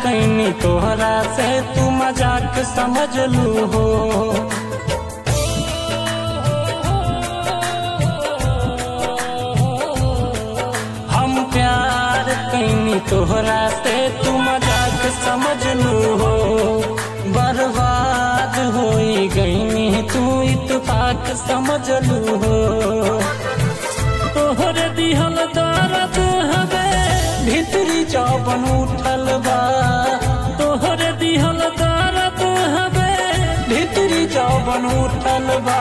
कैनी तोहरा से तू मजाक समझ लू हो हम प्यार कैनी तोहरा से तू मजाक समझ लू हो बर्बाद होई गईनी तू इतफाक समझ लू हो तोहर दिहल दर्द हवे भीतरी जौबन उठल बा तोहर दिहल दर्द हवे भीतरी जौबन उठल बा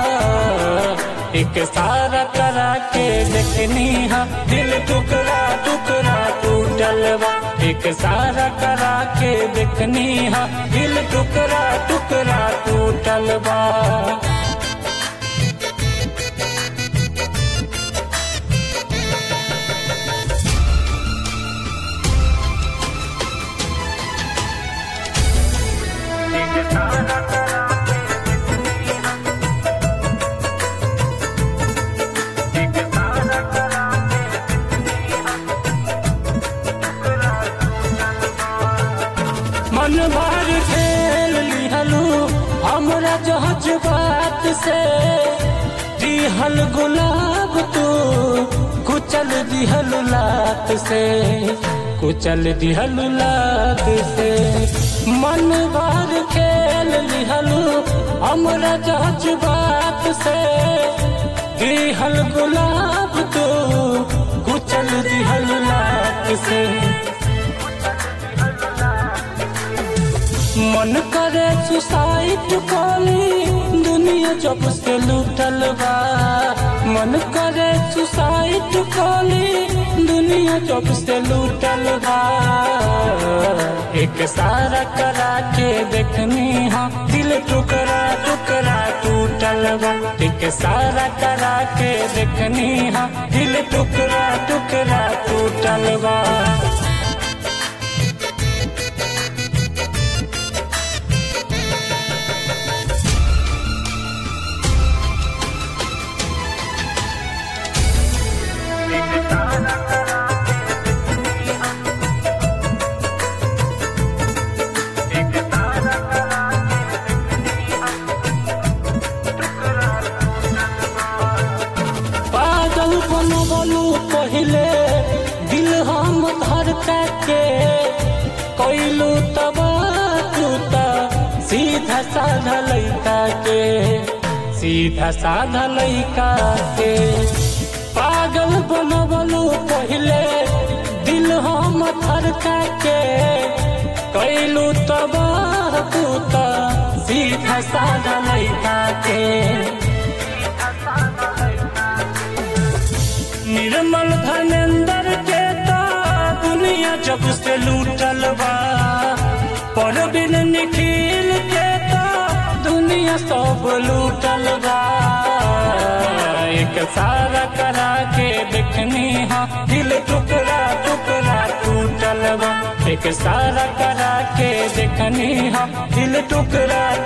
एक सारा करा के देखनी हा दिल टुकड़ा टुकड़ा टूटल बा एक सारा करा के देखनी हा दिल टुकड़ा टुकड़ा टूटल बा मन भर खेल लिहलू हमरा जहज बात से दिहल गुलाब तू कुचल दिहल लात से कुचल दिहल लात से मन भर खेल लिहलू हमरा जहज बात से दिहल गुलाब तू कुचल दिहल लात से मन करे सुसाइड कॉली दुनिया जब से लूटल बा मन करे सुसाइड कॉली दुनिया जब से लूटल बा एक सारा करा के देखनी हा दिल टुकड़ा टुकड़ा टूटल बा एक सारा करा के देखनी हा दिल टुकड़ा टुकड़ा टूटल बा पागल बनबलू पहले दिल हम धड़का के कैलू तब तू त सीधा साधा लैका के सीधा साधा लैका के पागल बनबलू पहले दिल हम धड़का के कैलू तब तू त सीधा साधा लैका के निर्मल धनेन्द्र के ता दुनिया जब से लूटल बा परबिन निखिल के ता दुनिया सब लूटल बा एक सारा करा के देखनी हा दिल टुकड़ा टुकड़ा टूटल बा एक सारा करा के देखनी हा दिल टुकड़ा